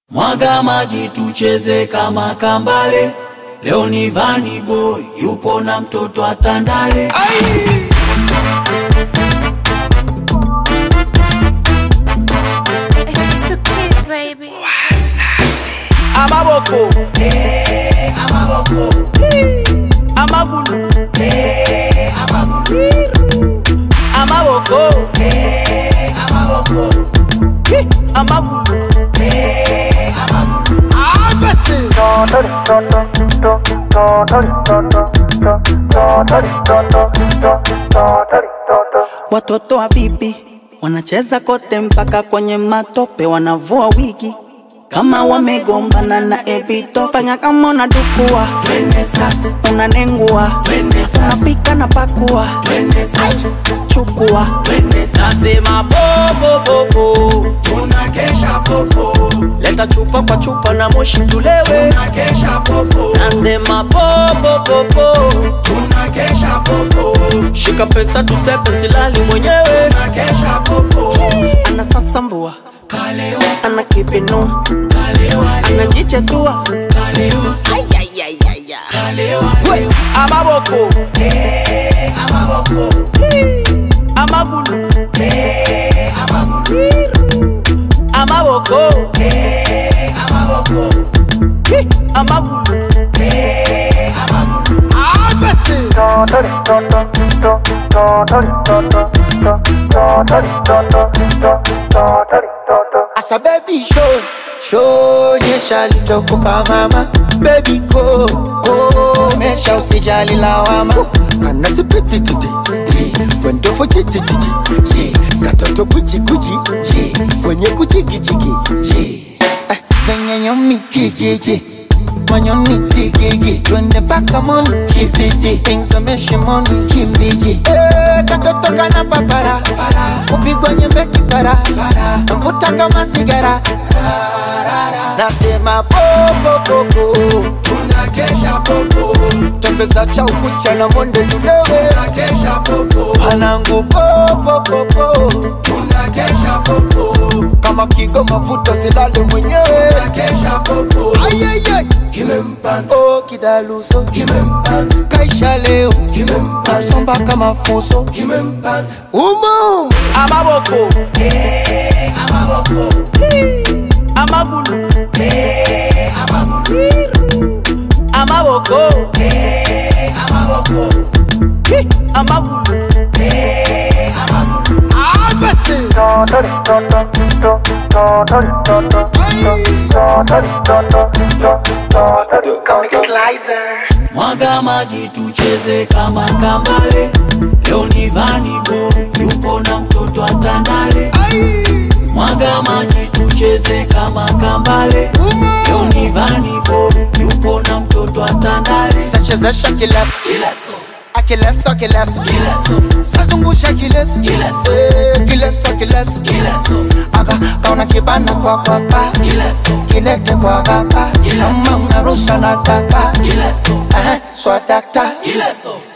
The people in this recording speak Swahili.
Mwaga maji tucheze kama kambale. Leo ni Vani Boy yupo na mtoto atandale. It's the kids, baby. amaboko amagulu amaboko Hi, amagulu Watoto wa bibi wanacheza kote mpaka kwenye matope, wanavua wigi kama wamegombana na Ebito. Fanya kama unadukua, Twende sasa, unanengua, twende sasa, unapika na pakua, twende sasa, chukua twende sasa. nasema popopopo Tunakesha popo, leta chupa kwa chupa na moshi tulewe tunakesha popo, nasema popopopo tunakesha popo, shika pesa tusepe silali mwenyewe tunakesha popo. anasasambua, Kalewa, ana kipinua, kalewa, anajichetua kalewa, kalewa, leo. amaboko amagulu amaboko Hi, amagulu Asa baby show show nyesha lichokoka mama baby go go mesha usijali lawama kana sipiti titi kwendofo chichi chichi chi katoto kuchi kuchi chi kwenye kuchiki chiki chi Eh, kwenye nyomi kijiji manyoni tigigi twende mpaka moni kibiti ingzameshe moni kimbiji Eh, katoto kana papara kupigwa nyembe kipara mvuta kama sigara nasema popopopo Tunakesha popo, tembeza cha ukucha na monde tulewe tunakesha popo, panangu popopopo tunakesha popo, kama kigo mafuta silale mwenyewe tunakesha popo. Ayayay. Kimempanda, Oh, kidaluso kimempanda, kaisha leo kimempanda, somba kama fuso kimempanda. umo amaboko amagulu amaboko Hi, amagulu Mwaga maji tucheze kama kambale. Leo ni Vani Boy yupo na mtoto atandale. Mwaga maji tucheze kama kambale. Leo ni Vani Boy yupo na mtoto atandale. sachezesha kileso Kila so, akileso kileso kila so, sazungusha kileso Kileso. Eh, kileso kileso kila so, aka kaona kibana kwa kwapa kila so, kilete kwa gapa Kileso. kama unarusha na tapa kila so, Eh, swadakta kila so.